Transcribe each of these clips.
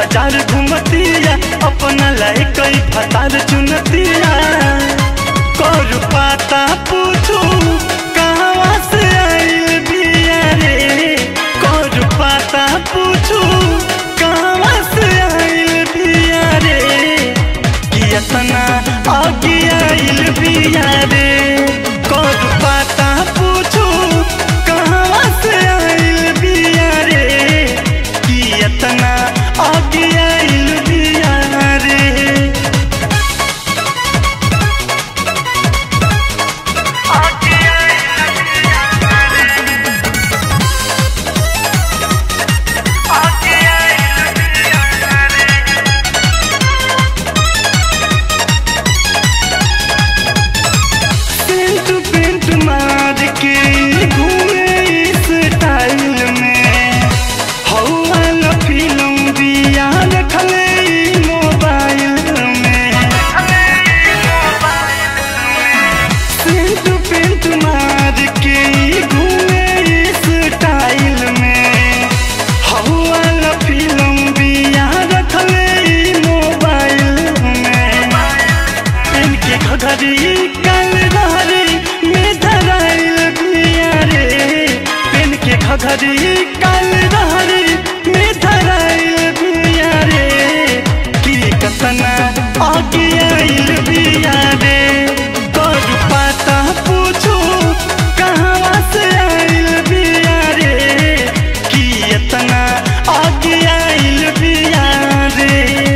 बाजार घूमतिया अपना लाई कई फतार चुनतिया कर पाता पूछू कहवा से आइल बिया रे कर पाता पूछू कहवा से आइल बिया रे कि एतना आगे आइल बिया रे कर पाता पूछू कहवा से आइल बिया रे कि एतना आगे आइल बिया रे पेंट पेंट मार के घूमे इस स्टाइल में हवा न फिल्म दिया रखले ई मोबाइल में पेंट पेंट मार के घूमे इस स्टाइल में हवा न फिल्म दिया रखले ई मोबाइल में इनके घघरी कल रहरी में धराइल बिया रे इनके घघरी कल रहरी में धराइल बिया रे कि कतना आगे आइल बिया रे कर पाता पूछू कहवा से आइल बिया रे कि इतना आगे आइल बिया रे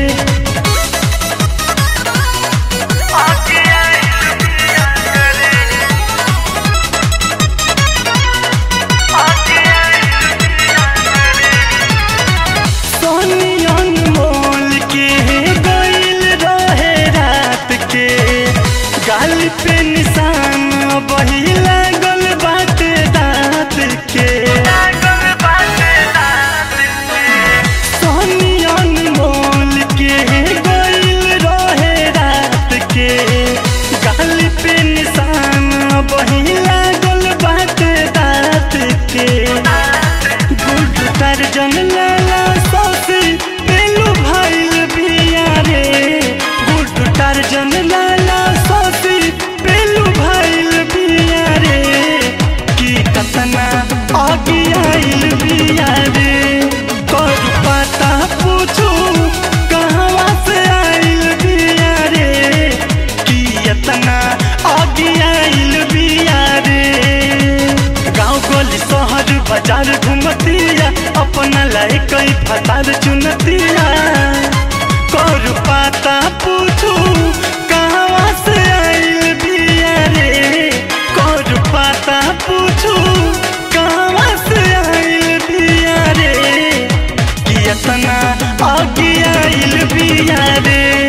सोनी अनमोल के गइल रहे रात के गाल पे निशान बही लागल बाटे दाँत के सोनी अनमोल के गइल रहे रात के गाल पे निशान बही लागल बाटे दाँत के गुड दर्जन लाला सौसी पेलू भाईल बिया रे गुड दर्जन लाला सौसी पेलू भाईल बिया रे कि कतना आगे आइल बिया रे कर पता पूछू कहवा से आइल बिया रे कि इतना आगे आइल बिया रे गाँव गली शहर बाजार घूमतिया अपना लाई कई फतार चुनतिया कर पाता पूछू कहवा से आइल बिया रे कर पाता पूछू कहवा से आइल बिया रे कि इतना आगे आइल बिया रे